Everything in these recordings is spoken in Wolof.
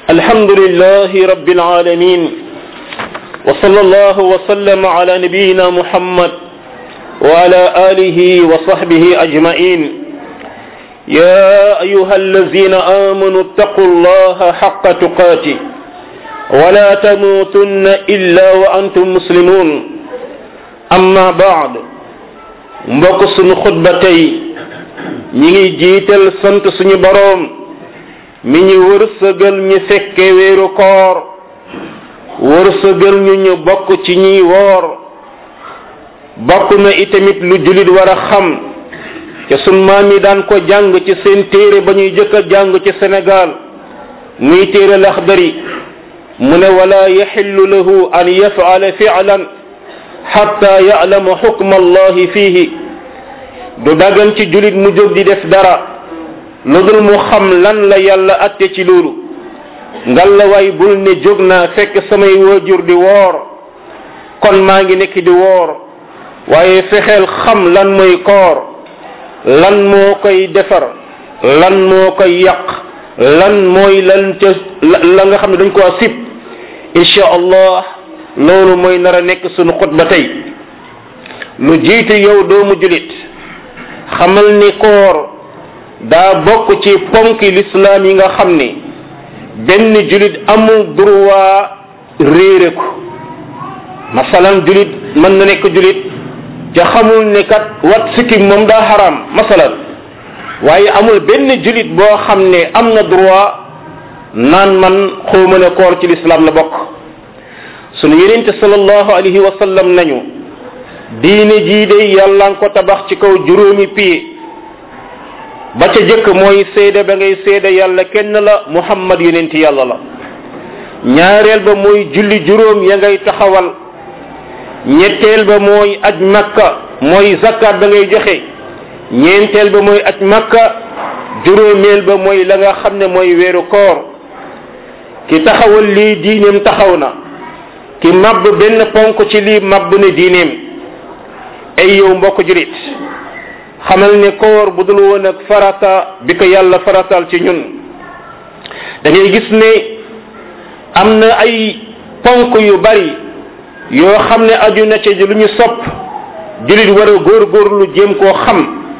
الحمد لله رب العالمين وصلى الله وسلم على نبينا محمد وعلى آله وصحبه أجمعين يا أيها الذين آمنوا اتقوا الله حق تقاته ولا تموتن إلا وأنتم مسلمون أما بعد mbokk suñu xutba tey ñi ngi jiital sant suñu boroom mi ñu wërsëgal ñu fekke weeru koor wërsëgal ñu ñu bokk ci ñiy woor bokk na itamit lu julit war a xam te sun maam yi daan ko jàng ci seen téere ba ñuy jëkk a jàng ci Sénégal muy téere laxdari mu ne wala yaxillu lahu an yafala fi'lan xatta ya'lama xukma allahi fiihi du dagan ci julit mu jóg di def dara lu dul mu xam lan la yàlla atte ci loolu ngalla waay bul ne jóg naa fekk samay waajur di woor kon maa ngi nekk di woor waaye fexeel xam lan mooy koor lan moo koy defar lan moo koy yàq lan mooy lan ca la nga xam ne dañ koo sib insha allah loolu mooy nar a nekk sunu xutba tey lu jiitu yow doomu julit xamal ni koor daa bokk ci ponki lislaam yi nga xam ni benn julit amul droit réere ko masalan julit mën na nekk julit te xamul ne kat wat sikkim moom daa xaraam masalan waaye amul benn julit boo xam ne am na droit naan man xawma ne koor ci lislaam la bokk sunu yenente sallallahu alayhi wa sallam nañu diine jii de yàlla nga ko tabax ci kaw juróomi pied ba ca jëkk mooy seede ba ngay seede yàlla kenn la muhammad yonenti yàlla la ñaareel ba mooy julli juróom ya ngay taxawal ñetteel ba mooy aj makka mooy zakat ba ngay joxe ñeenteel ba mooy aj makka juróomeel ba mooy la nga xam ne mooy weeru koor ki taxawal lii diineem taxaw na ki mabb benn ponk ci lii mabb ne diineem ay yow mbokk julit xamal ne koor bu dul woon ak farata bi ko yàlla faratal ci ñun da ngay gis ne am na ay ponk yu bari yoo xam ne aju na ci lu ñu sopp julit war a góorgóorlu jéem koo xam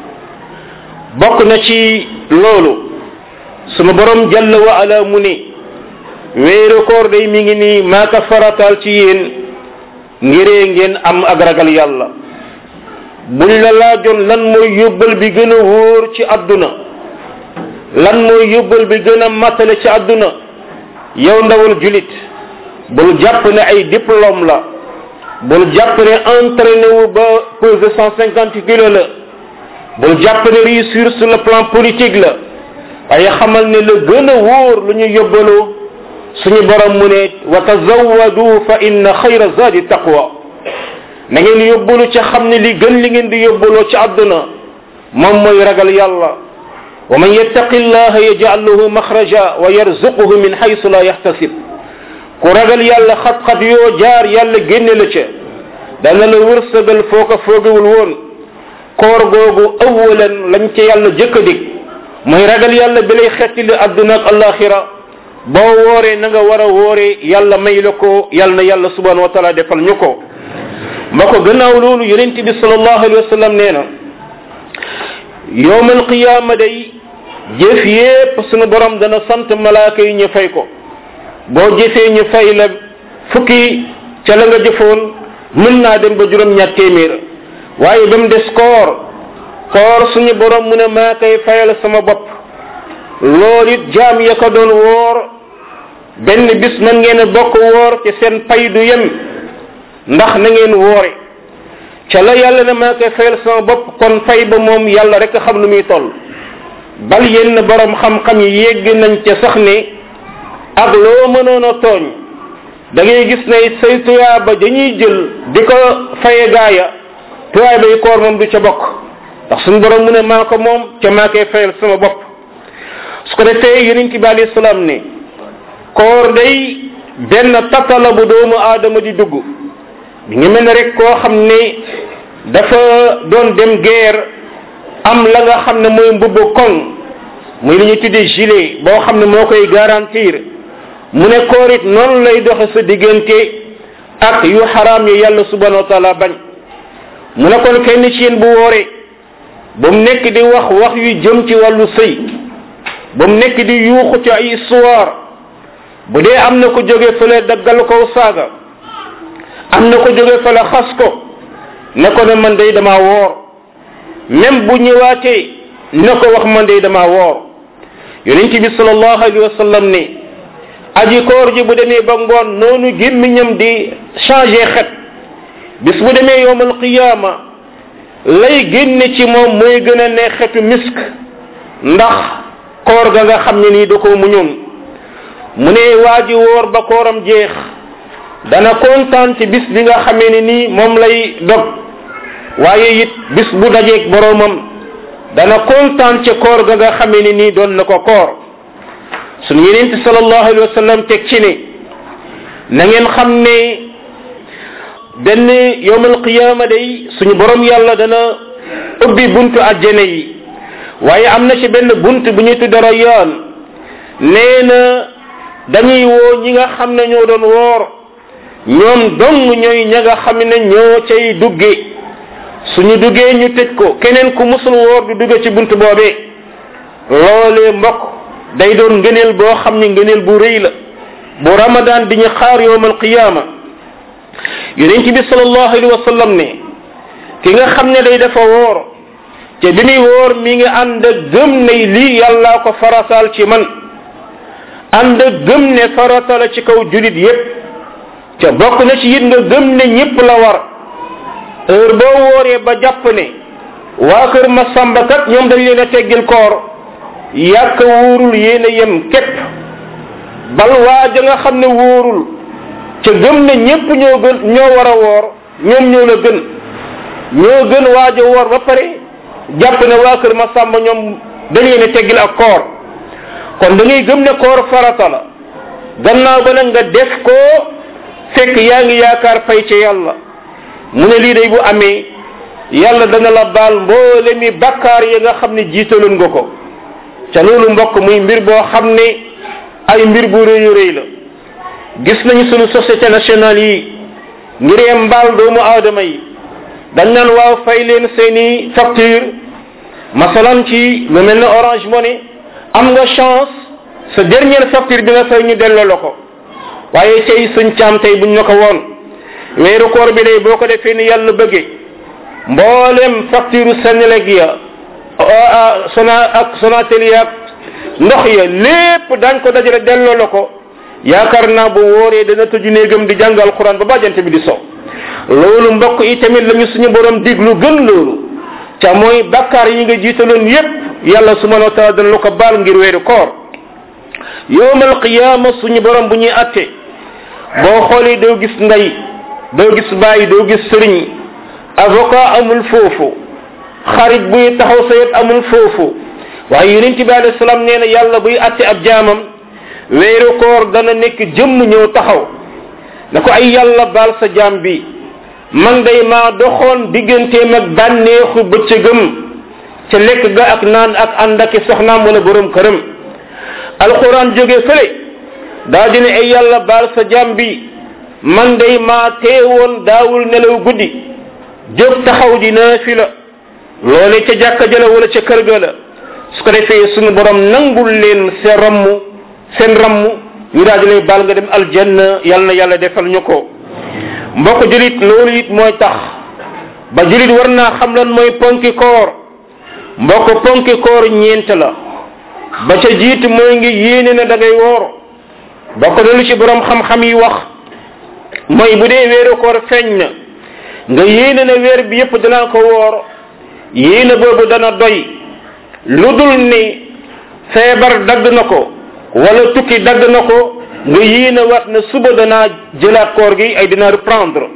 bokk na ci loolu sunu borom jalla wa ala mu ne weeru koor day mi ngi nii maa ko faratal ci yéen ngiree ngeen am ak ragal yàlla buñ la laajoon lan mooy yóbbal bi gën a wóor ci àdduna lan mooy yóbbal bi gën a matale ci àdduna yow ndawal julit bul jàpp ne ay diplôme la bul jàpp ne entraîné wu ba pesé cent cinquante kilos la bul jàpp ne réussir sur le plan politique la waaye xamal ne la gën a wóor lu ñu yóbbaloo suñu borom mu ne wa tazawwadu fa inna xayra zadi taqwa na ngeen yóbbalu ci xam ne li gën li ngeen di yóbbaloo ci àdduna moom mooy ragal yàlla wa man yattaqi llaha yaj'al lahu maxraja wa yarzuquhu min haysu la yahtasib ku ragal yàlla xat-xat yoo jaar yàlla génne la ca dana la wërsëgal foo ko foogewul woon koor googu awalan lañ ca yàlla jëkk a dig mooy ragal yàlla bi lay xettili àdduna ak alaxira boo wooree na nga war a wooree yàlla may la ko yàlla na yàlla subhanahu wa taala defal ñu ko ma ko gannaaw loolu yonent bi sallallahu alayhi wa sallam nee na yowmal qiyaama day jëf yépp sunu borom dana sant malaaka yi ñu fay ko boo jëfee ñu fay la fukki ca la nga jëfoon mën naa dem ba juróom ñaar téeméer waaye ba mu des koor koor suñu borom mu ne maa koy fayal sama bopp loolu it jaam ya ko doon woor benn bis man ngeen a bokk woor te seen pay du yem ndax na ngeen woore ca la yàlla ne maa koy fayal sama bopp kon fay ba moom yàlla rek a xam lu muy toll bal yenn borom xam-xam yi yégg nañ ca sax ne ak loo mënoon a tooñ da ngay gis ne say tuyaaba dañuy jël di ko faye gaaya tuyaaba yi koor moom du ca bokk ndax suñu borom mu ne maa ko moom ca maa koy fayal sama bopp su ko defee yonent bi alayhi salaam ne koor day benn tattala bu doomu aadama di dugg bi ngi mel ne rek koo xam ne dafa doon dem guerre am la nga xam ne mooy mbubbu koŋ muy li ñuy tuddee gilet boo xam ne moo koy garantir mu ne koor it noonu lay doxe sa diggante ak yu xaraam yi yàlla subhanahu wa taala bañ mu ne kon kenn ci yéen bu wooree ba mu nekk di wax wax yu jëm ci wàllu sëy ba mu nekk di yuuxu ci ay histoire bu dee am na ko jóge fële daggal ko saaga am na ko jóge fële xas ko ne ko ne man day dama woor même bu ñëwaatee ne ko wax man day dama woor yonent bi sallallahu alayhi wa sallam ne aji koor ji bu demee ba ngoon noonu gémmiñam di changé xet bis bu demee yowmal qiyaama lay génne ci moom mooy gën a ne xetu misk ndax koor ga nga xam ne nii da koo muñoon mu ne waa ji woor ba kooram jeex dana kontaan ci bis bi nga xamee ne nii moom lay dog waaye it bis bu dajeeg boroomam dana kontaan ci koor ga nga xamee ne nii doon na ko koor sunu yenente sallallahu alayhi wa sallam teg ci ne na ngeen xam ne benn yowmal qiyaama day suñu borom yàlla dana ubbi buntu àjjana yi waaye am na ci benn bunt bu ñuy tudd rayaan nee na dañuy woo ñi nga xam ne ñoo doon woor ñoom dong ñooy ña nga xam ne ñoo cay dugge suñu duggee ñu tëj ko keneen ku musul woor du dugge ci bunt boobee loolee mbokk day doon ngëneel boo xam ne ngëneel bu rëy la bu ramadan di ñu xaar yowmal qiyaama yonent bi sallallahu alayhi wa sallam ne ki nga xam ne day dafa woor te bi muy woor mi ngi ànd ak gëm ne lii yàllaa ko farataal ci man ànd ak gëm ne farata la ci kaw julit yépp te bokk na ci it nga gëm ne ñépp la war heure boo wooree ba jàpp ne waa kër ma sàmbakat ñoom dañ leen a teggil koor yàq wóorul yéen a yem képp bal waa ja nga xam ne wóorul ca gëm ne ñépp ñoo gën ñoo war a woor ñoom ñoo la gën ñoo gën waaja woor ba pare jàpp ne waa kër ma sàmba ñoom dañ leen a teggil ak koor kon da ngay gëm ne koor farata la gannaaw ba nag nga def ko fekk yaa ngi yaakaar fay ca yàlla mu ne lii day bu amee yàlla dana la baal mboole mi bakkaar yi nga xam ne jiitaloon nga ko ca loolu mbokk muy mbir boo xam ne ay mbir bu rëy rëy la gis nañu sunu société nationale yi ngiree mbaal doomu aadama yi dañ naan waaw fay leen seeni facture masalan ci lu mel ne orange money am nga chance sa dernière facture bi nga fay ñu delloo la ko waaye tey suñ caam tey buñ la ko woon weeru koor bi day boo ko defee ni yàlla bëggee mboolem facture Senelec ya sona ak Sonatel ya ndox ya lépp dañ ko dajale delloo la ko yaakaar naa bu wóoree dana tëju néegam di jàng alquran ba bàjjante bi di so loolu mbokk yi tamit lañu suñu borom diglu gën loolu ca mooy bakkaar yi nga jiitaloon yépp yàlla subhanahu wa taala dana la ko baal ngir weeru koor yowmal qiyaama suñu borom bu ñuy atte boo xoolee doo gis ndey doo gis bàyyi doo gis sëriñ avocat amul foofu xarit buy taxaw sa yet amul foofu waaye yonent bi alayhi salaam nee na yàlla buy atte ab jaamam weeru koor dana nekk jëmm ñëw taxaw na ko ay yàlla baal sa jaam bi man day maa doxoon digganteem ak bànneexu bëccëgëm ca lekk ga ak naan ak ànd ak soxnaam wala borom këram alquran jóge fële daa dina ay yàlla baal sa jaam bi man day maa teewoon daawul nelaw guddi jóg taxaw di naafila loole ca jàkka jëla wala ca kër ga la su ko defee suñu borom nangul leen seen ramm seen ramm ñu daal di lay baal nga dem aljanna yal na yàlla defal ñu ko mbokk julit loolu it mooy tax ba julit war naa xam lan mooy ponki koor mbokk ponki koor ñeent la ba ca jiitu mooy ngi yéene na da ngay woor bokk na lu ci borom xam-xam yi wax mooy bu dee weeru koor feeñ na nga yéene na weer bi yépp danaa ko woor yéene boobu dana doy lu dul ni feebar dagg na ko wala tukki dagg na ko nga yéene wat na suba danaa jëlaat koor gi ay dina reprendre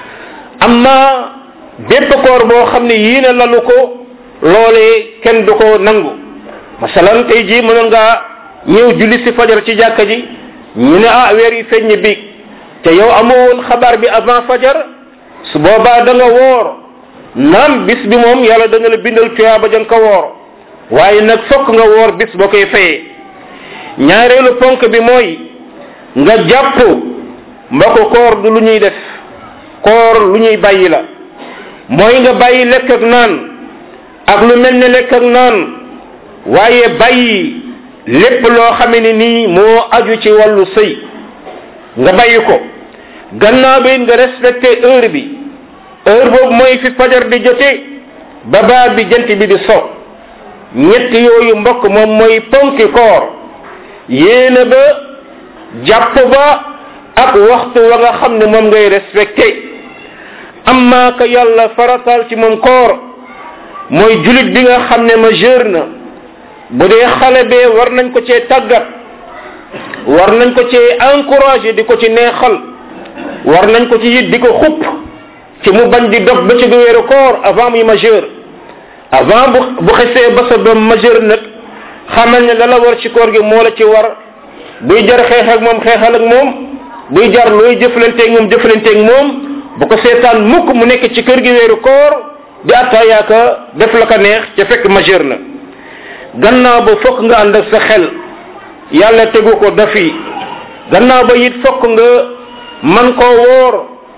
amma bépp koor boo xam ne yéene lalu ko loolee kenn du ko nangu masalan tey jii mënoon ngaa ñëw julli si fajar ci jàkka ji ñu ne ah weer yi feeñ bi te yow amoo woon xabaar bi avant fajar su boobaa da nga woor naam bis bi moom yàlla da nga la bindal tuyaaba ja nga ko woor waaye nag fokk nga woor bis boo koy fayee ñaareelu ponk bi mooy nga jàpp mbokk koor du lu ñuy def koor lu ñuy bàyyi la mooy nga bàyyi lekk ak naan ak lu mel ne lekk ak naan waaye bàyyi lépp loo xame ne nii moo aju ci wàllu sëy nga bàyyi ko gannaaw bi nga respecté heure bi heure boobu mooy fi fajar di jote ba baa bi jant bi di so ñett yooyu mbokk moom mooy ponki koor yéena ba jàpp ba ak waxtu wa nga xam ne moom ngay respecté amma ka yàlla faratal ci moom koor mooy julit bi nga xam ne majeur na bu dee xale bee war nañ ko cee tàggat war nañ ko cee encouragé di ko ci neexal war nañ ko ci it di ko xupp ci mu bañ di dog ba ci weeru koor avant muy majeur avant bu bu xesee ba sa doom majeur nag xamal ne la la war ci koor gi moo la ci war buy jar xeex ak moom xeexal ak moom buy jar looy jëflanteeg moom jëflanteeg moom bu ko seetaan mukk mu nekk ci kër gi weeru koor di attaayaaka def la ko neex ca fekk majeur na gannaaw ba fokk nga ànd ak sa xel yàlla tegu ko dafi gannaaw ba it fokk nga man koo woor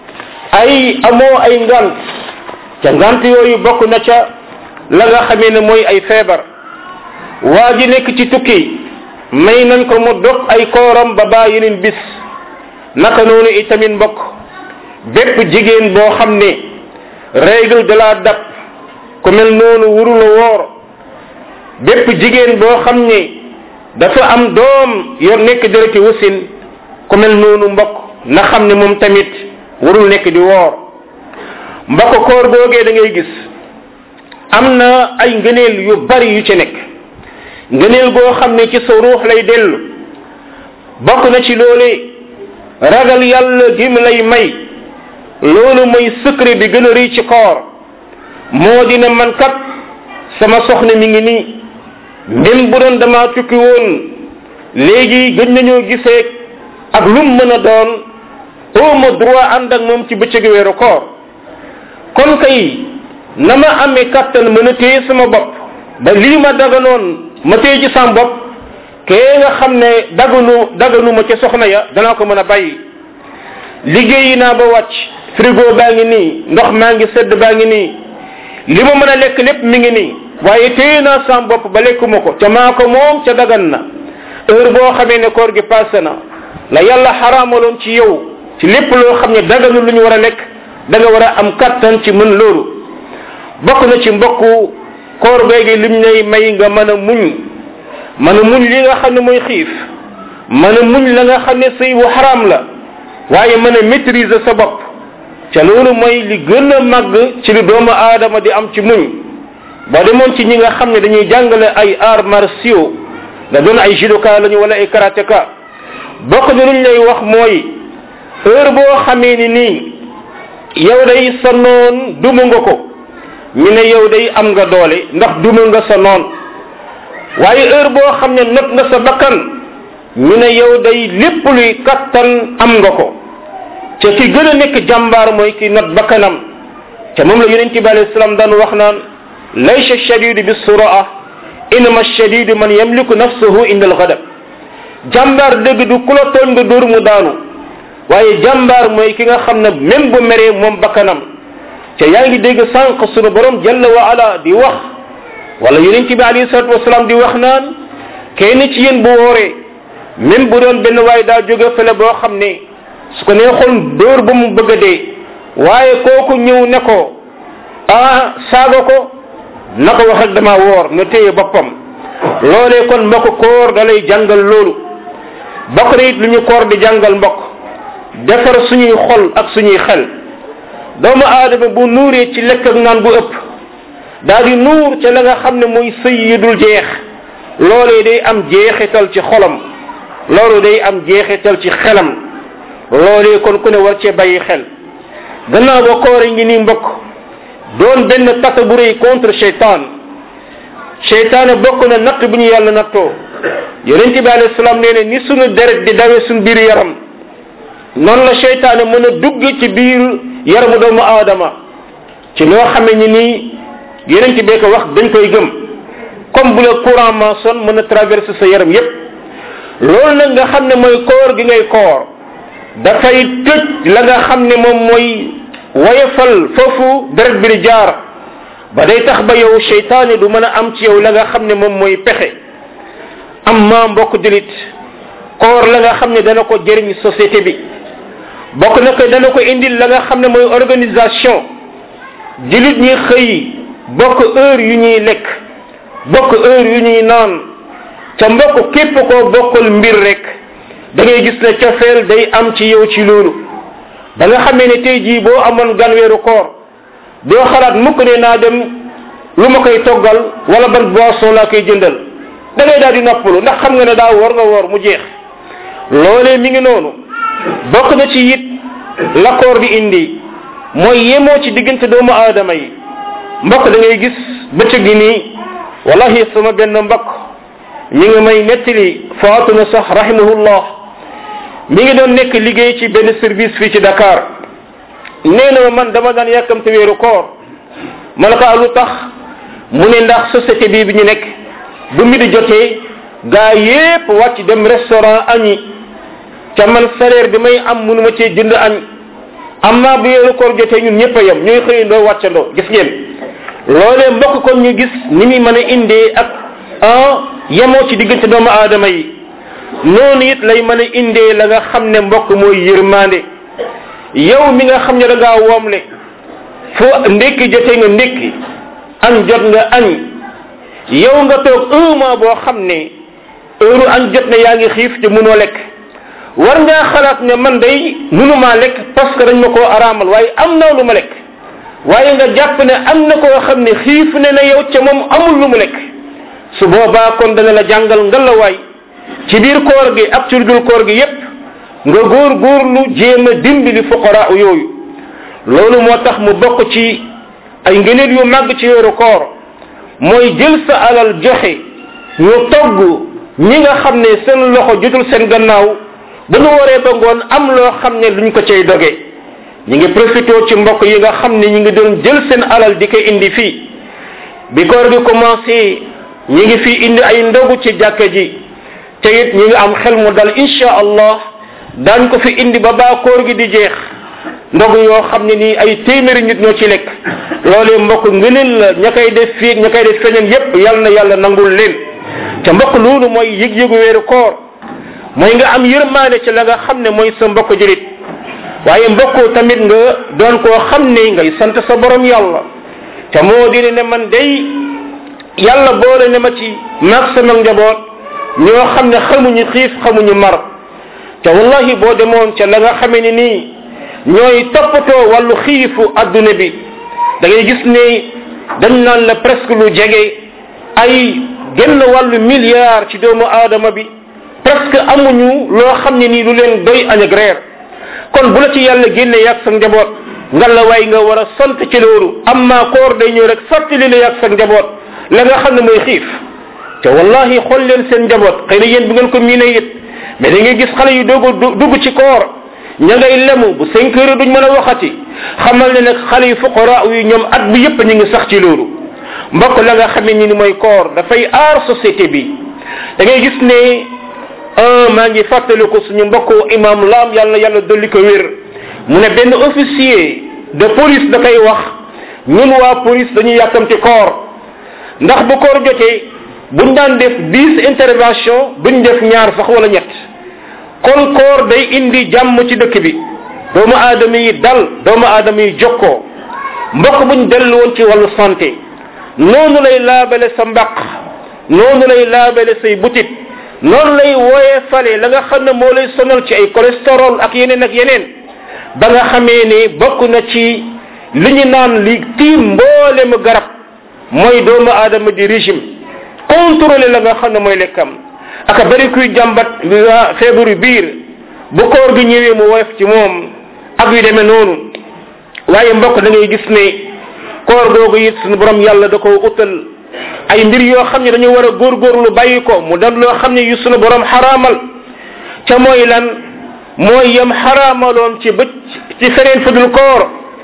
ay amoo ay ngant ca ngant yooyu bokk na ca la nga xamee ne mooy ay feebar waa ji nekk ci tukki may nañ ko mu dog ay kooram ba baa yeneen bis naka noonu itamit mbokk bépp jigéen boo xam ne règle de la dab ku mel noonu wurula woor bépp jigéen boo xam ne dafa am doom yor nekk dereti wasin ku mel noonu mbokk na xam ne moom tamit warul nekk di woor mbokk koor googee da ngay gis am na ay ngëneel yu bari yu ci nekk ngëneel goo xam ne ci sa ruux lay dellu bokk na ci loole ragal yàlla gi mu lay may loolu mooy secret bi gën a rëy ci koor moo dina man kat sama soxna mi ngi nii même bu doon dama tukki woon léegi gën nañoo gisee ak lum mën a doon oma droit ànd ak moom ci bëccëg weeru koor kon kay na ma amee kattan mën a téye sama bopp ba lii ma daganoon ma téye ci sama bopp kee nga xam ne daganu daganu ma ca soxna ya danaa ko mën a bàyyi liggéeyi naa ba wàcc frigo baa ngi nii ndox maa ngi sedd baa ngi nii li ma mën a lekk lépp mi ngi nii waaye téye naa sama bopp ba lekkuma ko ca maa ko moom ca dagan na heure boo xamee ne koor gi passé na la yàlla xaraamaloon ci yow ci lépp loo xam ne daganu lu ñu war a lekk da nga war a am kattan ci mën loolu bokk na ci mbokku koor beegi lim lay may nga mën a muñ mën a muñ li nga xam ne mooy xiif mën a muñ la nga xam ne sëy bu xaraam la waaye mën a maîtriser sa bopp ca loolu mooy li gën a màgg ci li doomu aadama di am ci muñ boo demoon ci ñi nga xam ne dañuy jàngale ay arts martiaux nga doon ay judoka lañu wala ay karateka bokk na luñ lay wax mooy heure boo xamee ni nii yow day sa noon duma nga ko ñu ne yow day am nga doole ndax duma nga sa noon waaye heure boo xam ne not nga sa bakkan ñu ne yow day lépp luy kattan am nga ko ca ki gën a nekk jàmbaar mooy ki not bakkanam ca moom la yonent bi alayhi salaam daan wax naan laysa shadidu bi suraa inama shadidu man yamliku nafsahu inda alghadab jàmbaar dëgg du ku la tooñ nga dóor mu daanu waaye jàmbaar mooy ki nga xam ne même bu meree moom bakkanam ca yaa ngi dégg sànq sunu borom jalla wa ala di wax wala yonent bi alayhi salatu wasalaam di wax naan kenn ci yéen bu wooree même bu doon benn waay daa jóge fële boo xam ne su ko neexoon dóor ba mu bëgg a dee waaye kooku ñëw ne ko ah saaga ko na ko wax rek dama woor na téye boppam loolee kon mbokk koor da lay jàngal loolu bokk na it lu ñu koor di jàngal mbokk defar suñuy xol ak suñuy xel doomu aadama bu nuuree ci lekk ak naan bu ëpp daal di nuur ca la nga xam ne mooy sëy yi dul jeex loolee day am jeexital ci xolam loolu day am jeexital ci xelam loolee kon ku ne war cee bàyyi xel gannaaw ba koor ngi nii mbokk doon benn tata bu rëy contre cheytaan cheytaane bokk na natt bu ñu yàlla nattoo yonent bi alayhi salaam nee ne ni sunu deret di dawee suñu biir yaram noonu la cheytaane mën a dugg ci biir yaramu doomu aadama ci loo xamee ni nii yonent bee ko wax dañ koy gëm comme bu la courant maçon mën a traverser sa yaram yépp loolu nag nga xam ne mooy koor gi ngay koor dafay tëj la nga xam ne moom mooy woyefal foofu deret bi di jaar ba day tax ba yow seytaane du mën a am ci yow la nga xam ne moom mooy pexe am ma mbokk julit koor la nga xam ne dana ko jëriñ société bi bokk na ko dana ko indil la nga xam ne mooy organisation julit ñi xëy bokk heure yu ñuy lekk bokk heure yu ñuy naan ca mbokk képp koo bokkul mbir rek da ngay gis ne cofeel day am ci yow ci loolu da nga xamee ne tey jii boo amoon gan weeru koor doo xalaat mukk ne naa dem lu ma koy toggal wala ban boisson laa koy jëndal da ngay daal di noppalu ndax xam nga ne daa woor nga woor mu jeex loolee mi ngi noonu bokk na ci it la koor di indi mooy yemoo ci diggante doomu aadama yi mbokk da ngay gis bëccëg gi nii wallahi sama benn mbokk mi ngi may nettali faatu na sax rahimahullah mi ngi doon nekk liggéey ci benn service fii ci Dakar nee na man dama daan yàkkamte weeru koor ma ne ko lu tax mu ne ndax société bii bi ñu nekk bu mi di jotee gaa yépp wàcc dem restaurant añi ca man salaire bi may am mënuma cee jënd añ am naa bu weeru koor jotee ñun ñëpp a yem ñooy xëyandoo wàccandoo gis ngeen loolee mbokk kon ñu gis ni muy mën a indee ak ah yemoo ci diggante doomu aadama yi noonu it lay mën a indee la nga xam ne mbokk mooy yërmande yow mi nga xam ne da ngaa woomle fu ndékki jotee nga ndékki añ jot nga añ yow nga toog un mois boo xam ne heure añ jot na yaa ngi xiif te mënoo lekk war ngaa xalaat ne man day mënumaa lekk parce que dañ ma koo araamal waaye am naa lu ma lekk waaye nga jàpp ne am na koo xam ne xiif ne na yow ca moom amul lu mu lekk su boobaa kon dana la jàngal ngalawaay ci biir koor gi ak ci dul koor gi yépp nga góor góorlu jéem a dimbali fuqara yooyu loolu moo tax mu bokk ci ay ngëneel yu màgg ci weeru koor mooy jël sa alal joxe ñu togg ñi nga xam ne seen loxo jotul seen gannaaw bu ñu waree ba ngoon am loo xam ne luñ ko cay doge ñi ngi profité ci mbokk yi nga xam ne ñi ngi doon jël seen alal di ko indi fii bi koor gi commencé ñi ngi fi indi ay ndogu ci jàkka ji te it ñi ngi am xel mu dal insha allah daañ ko fi indi ba baa koor gi di jeex ndogu yoo xam ne nii ay téeméeri nit ñoo ci lekk loolee mbokk ngëneel la ña koy def fii ña koy def feneen yépp yal na yàlla nangul leen te mbokk loolu mooy yëg-yëgu weeru koor mooy nga am yërmaane ci la nga xam ne mooy sa mbokk julit waaye mbokk tamit nga doon koo xam ne ngay sant sa borom yàlla te moo di ne man day yàlla boole ne ma ci maag sama njaboot ñoo xam ne xamuñu xiif xamuñu mar te wallahi boo demoon ca la nga xamee ni nii ñooy toppatoo wàllu xiifu adduna bi da ngay gis ne dañ naan la presque lu jege ay genn wàllu milliard ci doomu aadama bi presque amuñu loo xam ne nii lu leen doy añ ak reer kon bu la ci yàlla génne yàgg sa njaboot nga la waay nga war a sant ci loolu amma koor day ñëw rek fàttali la yàgg sa njaboot la nga xam ne mooy xiif te wallahi xool leen seen njaboot xëy na yéen bu ngeen ko miine it mais da ngay gis xale yu doog dugg ci koor ña ngay lemu bu cinq heures duñ mën a waxati xamal ne nag xale yu fuqara yu ñoom at bi yépp ñu ngi sax ci loolu mbokk la nga xamee ni ni mooy koor dafay aar société bi da ngay gis ne un maa ngi fàttaliku suñu mbokk imam lam yàlla yàlla dolli ko wér mu ne benn officier de police da koy wax ñun waa police dañuy yàkkamti koor ndax bu koor jotee buñ daan def dix intervention duñ def ñaar sax wala ñett kon koor day indi jàmm ci dëkk bi doomu aadama yi dal doomu aadama yi jokkoo mbokk buñ dellu woon ci wàllu santé noonu lay laabale sa mbaq noonu lay laabale say butit noonu lay wooyee fale la nga xam ne moo lay sonal ci ay cholestérol ak yeneen ak yeneen ba nga xamee ne bokk na ci li ñu naan li tiim mboolemu garab mooy doomu aadama di régime contrôler la nga xam ne mooy lekkam aka bari kuy jàmbat feebaru biir bu koor gi ñëwee mu woyof ci moom ak yu demee noonu waaye mbokk da ngay gis ne koor googu it suñu borom yàlla da ko utal ay mbir yoo xam ne dañu war a góorgóorlu bàyyi ko mu doon loo xam ne yu sunu borom xaraamal ca mooy lan mooy yam xaraamaloon ci bëcc ci feneen fudul koor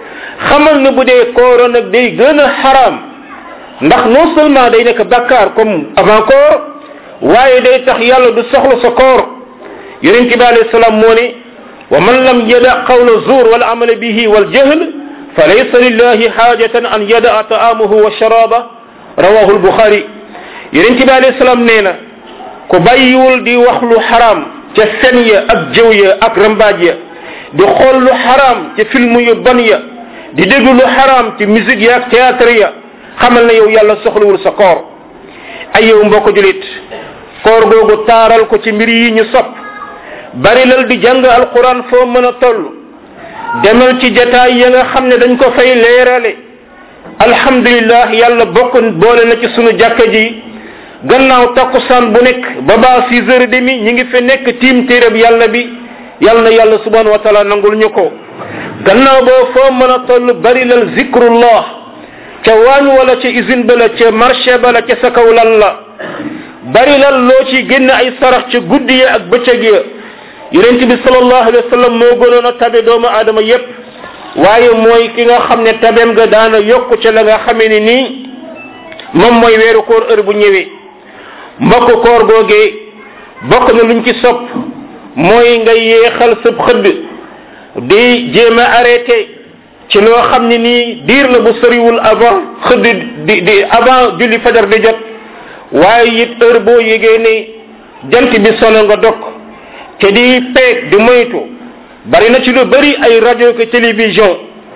xamal ne bu dee kooro nag day gën a xaraam ndax non seulement day nekk bakkaar comme avant koor waaye day tax yàlla du soxla sa koor yonent bi alayhi salaam moo ne wa man lam yada qawla zuur wal amala bihi wal jahl fa laysa lillahi xaajatan an yadaa taamahu wa sharaba rawahu lbuxaari yonent bi alayhi salaam nee na ku bàyyiwul di wax lu xaraam ca fen ya ak jëw ya ak rambaaj ya di xool lu xaraam ca film yu ban ya di déglu lu xaraam ci musique ya ak théâtre ya xamal na yow yàlla soxlawul sa koor ay yow mbokk julit koor googu taaral ko ci mbir yi ñu sopp bari lal di jàng alquran foo mën a toll demal ci jataay ya nga xam ne dañ ko fay leerale alhamdulillah yàlla bokk boole na ci sunu jàkka ji gannaaw takkusaan bu nekk ba baa six heures et demi ñi ngi fi nekk tiim téereb yàlla bi yàlla na yàlla subhanahu wa taala nangul ñu ko gannaaw boo foo mën a toll bari lal zikrullah ca waañ wala ca usine ba la ca marché ba la ca sa kaw lan la bari lal loo ci génn ay sarax ca guddi ya ak bëccëg ya yonent bi sallallahu alayhi wa sallam moo gënoon a tabe doomu aadama yépp waaye mooy ki nga xam ne tabeem nga daana yokk ca la nga xamee ni nii moom mooy weeru koor heure bu ñëwee mbokk koor googee bokk na luñ ci sopp mooy nga yeexal sab xëdd di jéem a arrêté ci loo xam ne nii diir la bu soriwul avant xëdd di di avant julli fajar di jot waaye it heure boo yégee ne jant bi sono nga dog te di peeg di moytu bari na ci lu bari ay rajo que télévision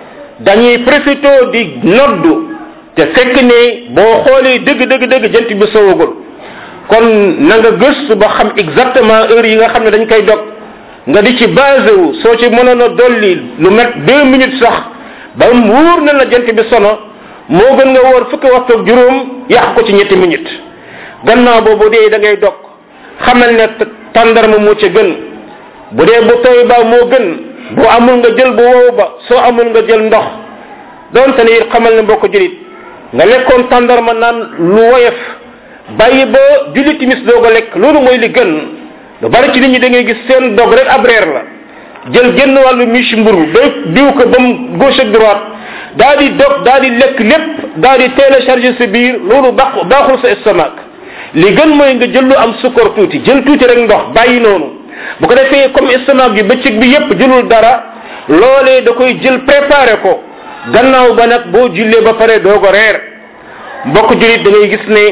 dañuy profité di noddu te fekk ne boo xoolee dëgg dëgg dëgg jant bi sowagul kon na nga gëstu ba xam exactement heure yi nga xam ne dañ koy dog nga di ci basé wu soo ci mënoon a dolli lu met deux minutes sax ba mu wóor na la jant bi sono moo gën nga wóor fukki waxtu ak juróom yàq ko ci ñetti minutes gannaaw boobu dee da ngay dog xamal ne tàndarma moo ca gën bu dee bu tooy ba moo gën bu amul nga jël bu wow ba soo amul nga jël ndox donte ne it xamal ne mbokk julit nga lekkoon tàndarma naan lu woyof bàyyi ba julli timis doog a lekk loolu mooy li gën lu bari ci nit ñi da ngay gis seen dog rek ab reer la jël genn wàllu miche mburu day diw ko ba mu gauche ak droite daa di dog daa di lekk lépp daa di télécharger sa biir loolu baax baaxul sa estomac li gën mooy nga jël lu am sukkar tuuti jël tuuti rek ndox bàyyi noonu bu ko defee comme estomac bi bëccëg bi yépp jëlul dara loolee da koy jël préparé ko gannaaw ba nag boo jullee ba pare doo ko reer mbokk julit da ngay gis ne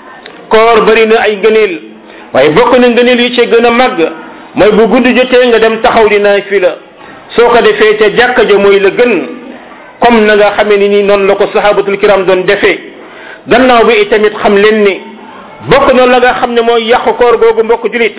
koor bari na ay ngëneel waaye bokk na ngëneel yi ci gën a màgg mooy bu guddi jotee nga dem taxaw di naay fi la soo ko defee ca jàkka ja mooy la gën comme na nga xamee ni nii noonu la ko sahabatul kiram doon defee gannaaw bi itamit xam leen ni bokk na la nga xam ne mooy yàqu koor googu mbokk julit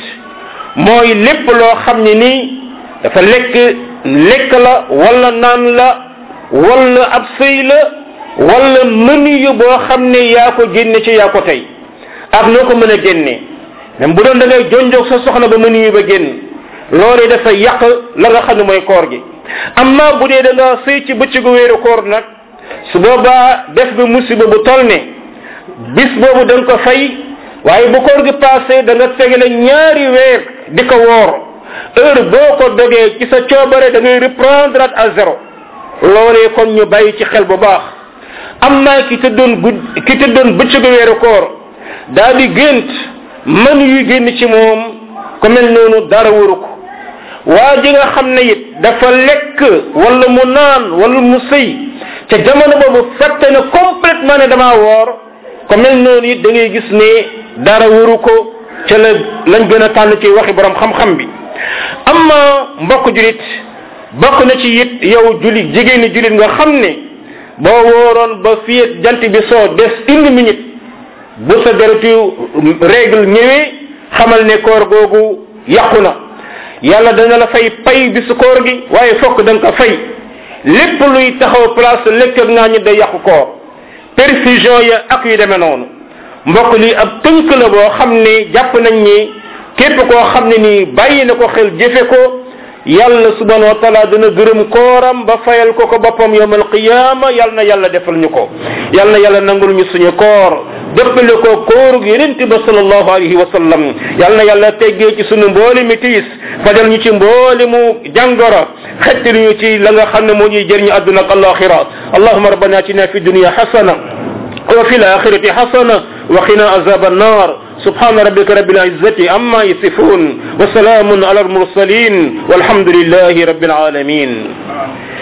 mooy lépp loo xam ne nii dafa lekk lekk la wala naan la wala ab sëy la wala mënu yu boo xam ne yaa ko génne ci yaa ko tey ak noo ko mën a génne même bu doon da ngay jonjoog sa soxna ba mënu yu ba génn loolee dafa yàq la nga xam ne mooy koor gi amma bu dee da nga sëy ci bëccëgu weeru koor nag su boobaa def nga musiba bu tol ne bis boobu da nga ko fay waaye bu koor gi passé da nga tegale ñaari weer di ko woor heure boo ko dogee ci sa coobare da ngay reprendre à zéro loolee kon ñu bàyyi ci xel bu baax am naa ki tëddoon gudd ki tëddoon bëccëgu weeru koor daa di gént mën yu génn ci moom ku mel noonu dara waru ko waa ji nga xam ne it dafa lekk wala mu naan wala mu sëy ca jamono boobu fette na complètement ne damaa woor ku mel noonu it da ngay gis ne dara waru ko ca la lañ gën a tànn ci waxi borom xam-xam bi amma mbokk julit bokk na ci it yow julit jigéen ni julit nga xam ne boo wooroon ba fii jant bi soo des une minute bu sa deretu règle ñëwee xamal ne koor googu yàqu na yàlla dana la fay pay bisu koor gi waaye fokk da nga ko fay lépp luy taxaw place lekk ak naa ñi day yàqu koor perfusion ya ak yu demee noonu mbokk li ab tënk la boo xam ne jàpp nañ ni képp koo xam ne nii bàyyi na ko xel jëfe ko yàlla subhanahu wa taala dana gërëm kooram ba fayal ko ko boppam yowm alqiyama yàlla na yàlla defal ñu ko yàlla na yàlla nangul ñu suñu koor dëppale ko kóorug yenente ba salallahu alayhi wa sallam yàlla na yàlla teggee ci suñu mbooli mi tiis fajal ñu ci mbooli mu jàngoro xettil ñu ci la nga xam ne moo ñuy jëriñu àdduna ak alaxira allahuma rabbana atina fi dunia xasana وفي الآخرة حسنة وقنا عذاب النار subhana rabbika rabbil izzati amma yasifun wa salamun ala al mursalin walhamdulillahi rabbil alamin